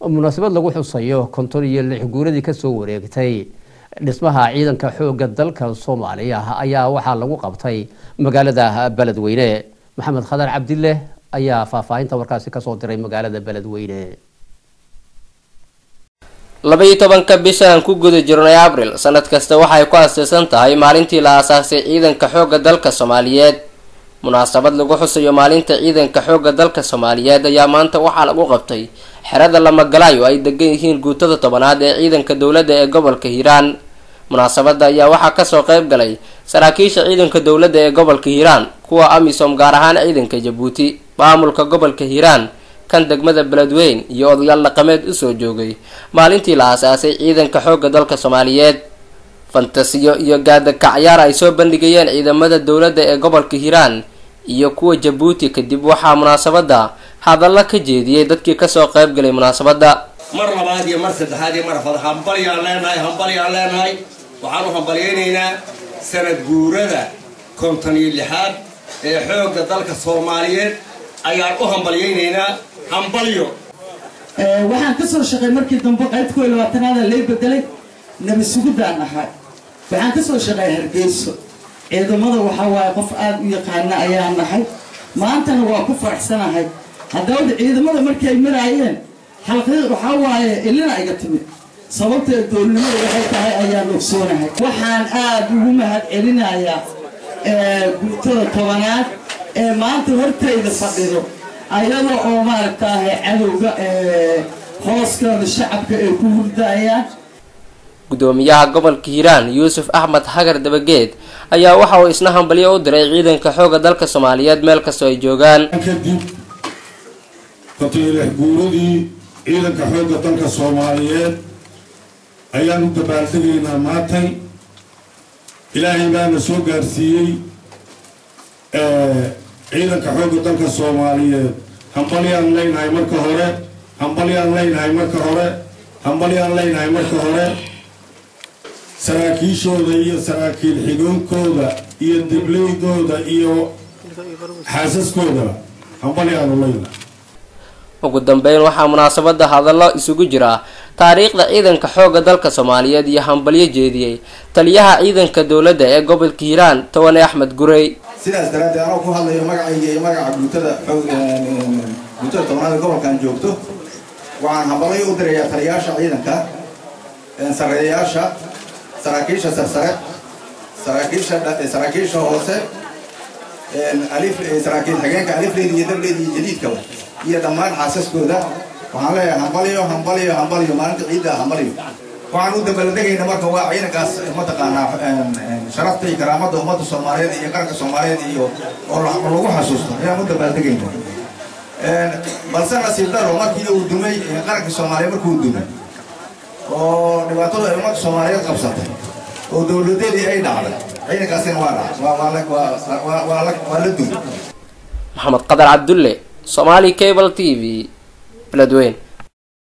munaasabad lagu xusayo konton iyo lix guuradii kasoo wareegtay dhismaha ciidanka xooga dalka soomaaliya ayaa waxaa lagu qabtay magaalada beledweyne maxamed khadar cabdile ayaa faahfaahinta warkaasi kasoo diray magaalada beledweyne labaiyo tobanka bisha aan ku guda jirnay abril sanad kasta waxay ku aaseysan tahay maalintii la aasaasay ciidanka xoogga dalka soomaaliyeed munaasabad lagu xusayo maalinta ciidanka xoogga dalka soomaaliyeed ayaa maanta waxaa lagu qabtay xerada lamagalayo ay degan yihiin guutada tobanaad ee ciidanka dowladda ee gobolka hiiraan munaasabada ayaa waxaa kasoo qeyb galay saraakiisha ciidanka dowladda ee gobolka hiiraan kuwa amisom gaar ahaan ciidanka jabuuti maamulka gobolka hiiraan kan degmada beledweyn iyo odayaal dhaqameed usoo joogay maalintii la aasaasay ciidanka xoogga dalka soomaaliyeed fantasiyo iyo gaadakacyaar ay soo bandhigayeen ciidamada dowladda ee gobolka hiiraan iyo kuwa jabuuti kadib waxaa munaasabada hadalla ka jeediyey dadkii kasoo qeyb galay munaasabada mar labaad iyo mar saddexaad iyo mar afad hambalyaan leenahay hambalyaan leenahay waxaan u hambalyaynaynaa sanad guurada konton iyo lixaad ee xoogga dalka soomaaliyeed ayaan u hambalyaynaynaa hambalyo waxaan ka soo shaqay markii dambe qaybta kow iyo labaatanaada lay bedelay nabi sugudaan ahay waxaan ka soo shaqay hargeyso ciidamada waxaa waaye qof aada u yaqaana ayaan nahay maantana waa ku faraxsanahay haddaba ciidamada markii ay maraayeen xalqiiq waxaa waaye ilina iga timid sababta doolnimada waxay tahay ayaan ogsoonahay waxaan aada ugu mahad celinayaa guutada tobanaad ee maanta hortayda fadhido ayada oo maaragtaahay cadowga hooskooda shacabka ay ku hurdayaan gudoomiyaha gobolka hiiraan yuusuf axmed hagar dabageed ayaa waxa uu isna hambalyo u diray ciidanka xoogga dalka soomaaliyeed meel kastoo ay joogaan kadib kontonilix guuradii ciidanka xoogga dalka soomaaliyeed ayaan u dabaaldegaynaa maantay ilaahay baana soo gaarsiiyey ciidanka xoogga dalka soomaaliyeed hambalyaan leynahay marka hore hambalyaan leynahay marka hore hambalyaan leynahay marka hore saraakiishooda iyo saraakiil xigoonkooda iyo dibleydooda iyo xaasaskooda hambalyaanu leynahay ugu dambeyn waxaa munaasabada hadallo isugu jira taariikhda ciidanka xoogga dalka soomaaliyeed iyo hambalyo jeediyey taliyaha ciidanka dowladda ee gobolka hiiraan towane axmed gurey sidaas daraaddeed anoo ku hadlayo magacayga iyo magaca guutada guutada tobnaad ee gobolkan joogto waxaan hambalyo u dirayaa taliyayaasha ciidanka sareeyayaasha saraakiisha sarsare saraakiisha saraakiisha hoose alif saraakiil xigeenka alifleed iyo dableed iyo jadiidkaba iyo dhammaan xaasaskooda waxaan leeyahay hambalyo hambalyo hambalyo maalinta ciidda hambalyo waxaan u dabaaldegayna marka waa ciidankaas mataqaanaa sharafta iyo karaamada ummadda soomaaliyeed iyo qaranka soomaaliyeed iyo oo lagu xasuusto ayaan u dabaaldegayna balse nasiib daro markii uu dumay qaranka soomaaliyeed markii uu dumay oo dhibaatadu ay ummadda soomaaliyeed qabsatay oo dowladeedii ay dhacday ciidankaasina waa dhacay waa la dumay maxamed qadar cabdulle somali cable t v beledweyn